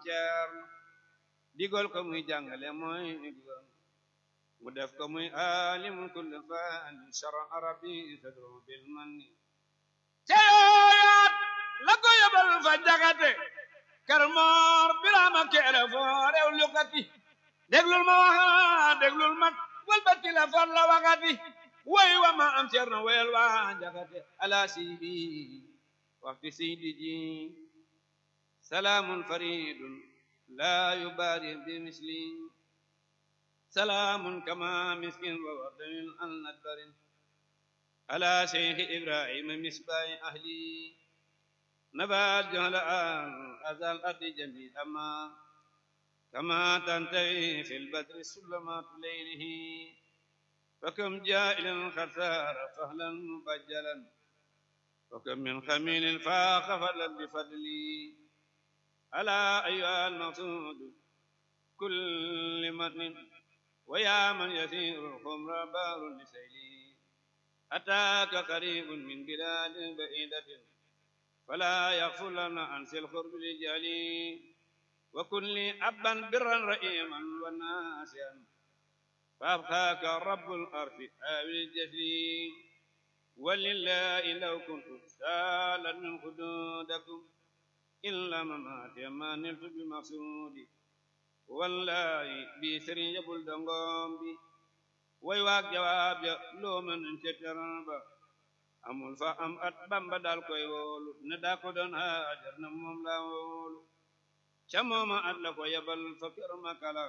Ceerno digal ko muy jàngale mooy digal mu def ko muy alimul kulli fani shara arabi tadru bil manni ceeyaat la ko yóbbal fa jagate kër moor biraama keere foo rew lukati déglul ma waxa déglul ma walbati la far la wakati way wa ma am Ceerno wayal waa jagate ala sidi waxti sidi ji salaamun faridun la yubari bi misli salaamun kama miskin wa wardamin al nadbarin ala sheikh ibrahima misbahi ahli nabat jahla al azal ardi jamil amma kama tantahi fi lbadri sulamatu leylihi فكم جائل قد سار فهلا مبجلا وكم من خميل فاق فضلا بفضلي ألا أيها المقصود كل متن ويا من يسير الخمر بار لسيلي أتاك قريب من بلاد بعيدة فلا يغفل لنا عن القرب لجالي وكن لي أبا برا رئيما وناسيا فأبقاك رب الأرض آوي الجسيم ولله لو كنت سالا من حدودكم إلا ممات ما نلت بمقصودي والله بسر يبل دنغوم بي way waag jawaab ja loo mën ca teral ba amul fa am at bamba dal koy woolu ne daa ko doon haajar na moom laa woolu ca mooma at la ko yabal fa kër makala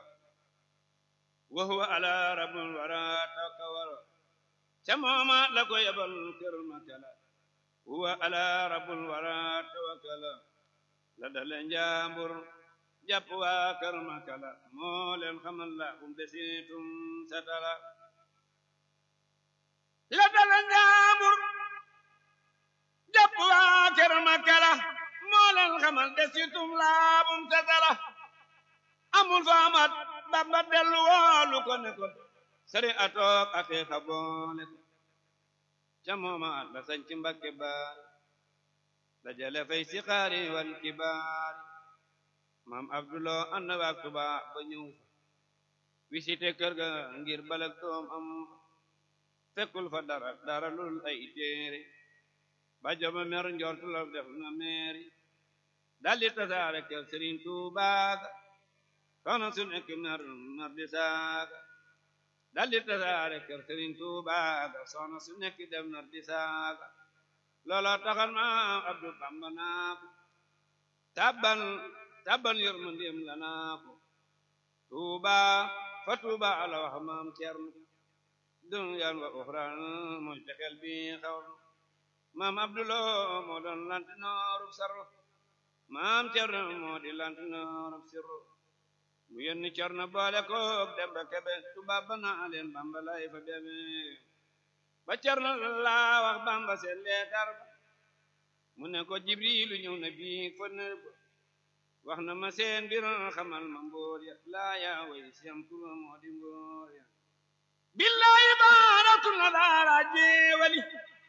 wa huwa ala rabbul wara takawara ca mooma la ko yabal kër makala huwa ala rabbul wara tawakkala la dale njaambur jàpp waa kër makala moo leen xamal la um desitum satala la dale njaambur jàpp waa kër makala moo leen xamal desitum laabum satala amul fa amat bamba dellu woolu ko ne ko sari atoog aqiiqa boole ko ca mooma la sañ ci mbakke baari dajale fay si xaari wal kibaari maam abdulo ànd waak tuba ba ñëw fa visité kër ga ngir balak doom am fekkul fa dara dara lul ay téere ba joma mer njortu la def na meeri daldi tasaare kër sëriñ tuubaaga soxna su nekk mer mer di saaga daldi tasaare kër sëriñ tuubaaga soxna su nekk dem mer di saaga looloo taxal maam abdu bamba naa ko tabban tabban yërmandeem la naa ko tuuba fa tuuba ala wax maam cernu dunyan wa uxran mooy texel bi xawlu maam abdulo moo doon lantinoorub sarru maam cernu moo di lantinoorub sirru mu yónni cernu boole koog demba kebe tuuba ba naa leen bamba lay fa bebe ba cernu laa wax bamba seen leetar ba mu ne ko jibrilu ñëw na bii fa nër ba wax na ma seen mbir xamal ma mbóor ya laa yaa way siyam tuba moo di mbóor ya billahi baaratu na daara jeewali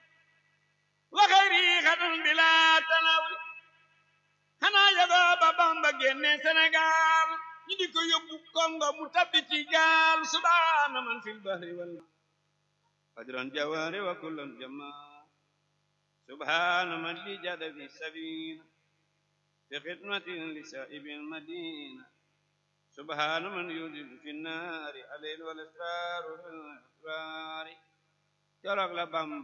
wa xayri xatan bila tanawuli xanaa yagoo ba bamba génne Sénégal ñu di ko yóbbu Congo mu tabbi ci gaal subhaana man fil bahri wal ajran jawaari wa kullan jamaa subhaana man li jada fi sabina في خدمة لسائب المدينة سبحان من يوجد في النار الليل والإسرار في الأسرار جرق لبامب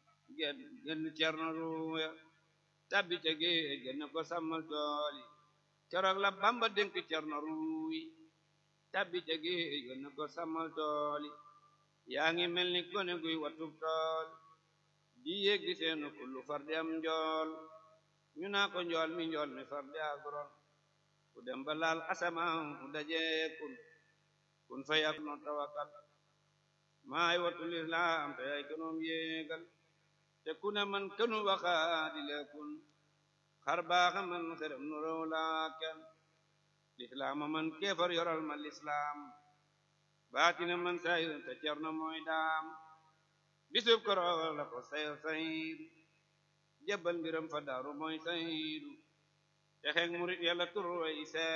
جن چرن رويا تبي تجي جن کو سمل جولي جرق لبامب دنك چرن روي تبي تجي جن کو سمل جولي yaangi mel ni gone guy watub tool di yeggi seenu kullu fardi am njool ñu naa ko njool mi njool mi far di aguron ku dem ba laal asamaan ku dajee kun kun fay ak no tawakal maay watul islam te ay kanoom yéegal te ku ne man kanu waxaadi le kun xar baaxa man xerem nu rew laa kenn lislaama man keefar yoral ma lislaam baatina man sayir te cerno mooy daam bisub koro la ko sayr sayr jëbbal mbiram fa daaru mooy saydu te xeeg murit yàlla tur way